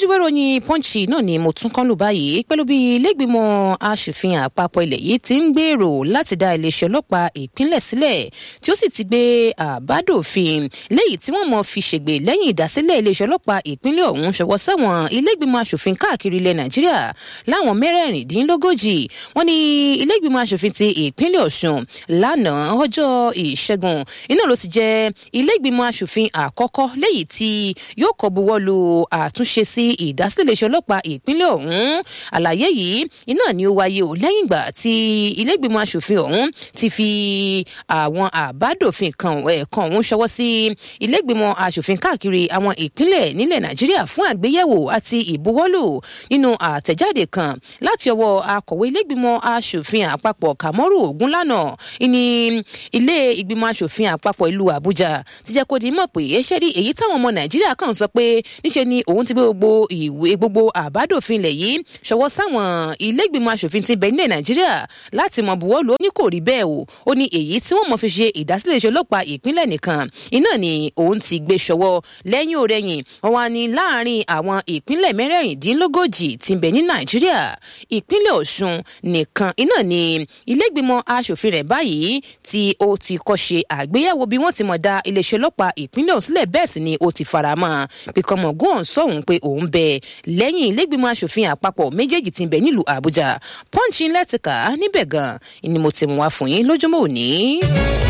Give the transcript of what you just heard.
ojúbẹ ròyìn pọ́ǹchì náà ni mo tún kán lù báyìí pẹ̀lú bí ilégbìmọ̀ asòfin àpapọ̀ ilẹ̀ yìí ti ń gbèrò láti dá iléeṣẹ́ ọlọ́pàá ìpínlẹ̀ sílẹ̀ tí ó sì ti gbé àbádòfin léyìí tí wọ́n mọ̀ fi ṣègbè lẹ́yìn ìdásílẹ̀ iléeṣẹ́ ọlọ́pàá ìpínlẹ̀ ọ̀hún ṣọwọ́ sẹ́wọ̀n ilégbìmọ̀ asòfin káàkiri ilẹ̀ nàìjíríà láwọn mẹ́rẹ̀ẹ̀rìndínlógójì wọ́n ní ilégbìmọ̀ asòfin ti ìpínlẹ̀ ọ̀ṣun lánàá ọjọ́ ìṣẹ́gun iná ló ti jẹ́ ilégbìmọ̀ asòfin àkọ́kọ́ léyìí tí yóò kọ́ buwọ́ lu àtúnṣe sí ìdásílẹ̀ iléeṣẹ́ ọlọ́pàá ìpínlẹ̀ ọ̀hún àlàyé yìí iná ni ó wáyé o lẹ́yìn ìgbà tí ilégbìmọ̀ asòfin ọ̀hún ti fi àwọn àbádòfin kan ẹ̀ẹ̀kan ọ̀hún ṣọwọ́ sí ilégbìmọ̀ asòfin káàkiri àwọn ìpínlẹ̀ nílẹ̀ nàìjíríà fún àgbéyẹ̀wò àti ìbuwọ́lù nínú àtẹ̀jáde kan láti ọwọ́ akọ̀wé ilégbìmọ̀ asòfin àpapọ̀ kàmọ́rù ògúnlànà ní ilé ìgbìmọ̀ asòfin àpapọ̀ ìlú àbújá ti jẹ́ kó di mọ̀ pé ṣé rí èyí táwọn ọmọ nàìjíríà kàn sọ pé níṣe ni òun ti gbé gbogbo ìwé gbogbo àbádòfin ilẹ̀ yìí ṣọwọ́ sáwọn ilé ìgbìmọ̀ asòfin ti bẹ nílẹ̀ nàìjíríà láti mọ buwọ́lù ó ní kò rí bẹ́ẹ̀ o ó ní èyí tí wọ́n mọ̀ fi ṣe ìdásílẹ̀ iṣẹ́ ọlọ́pàá ìpínlẹ̀ nìkan iná ni òun ti gbé ṣọwọ́ lẹ́yìn òrẹ́yìn wọn wá ní láàrin àwọn ìpínlẹ̀ mẹ́rẹ̀ẹ̀rìndínlógójì ti bẹ ní nàìjíríà ìpínlẹ̀ ọ̀ṣun nìkan iná ni ilé ìgbìmọ̀ asòfin rẹ̀ báyìí tí ó ti kọ́ ṣe àgbéyẹ̀wò bí wọ́n ti mọ̀ dá iléeṣẹ́ ọlọ́pàá ìpínlẹ̀ ọ̀hún sílẹ̀ bẹ́ẹ̀ sì ni ó ti faramọ́ píkọ́mọ̀gún ọ̀hún sọ̀hún pé òun bẹ lẹ́yìn ilégbìmọ̀ asòfin àpapọ̀ méjèèjì ti bẹ nílùú àbújá pọ́ǹchì lẹ́tìkà níbẹ̀ gan ni mo ti mú wá fún yín lójúmọ́ òní.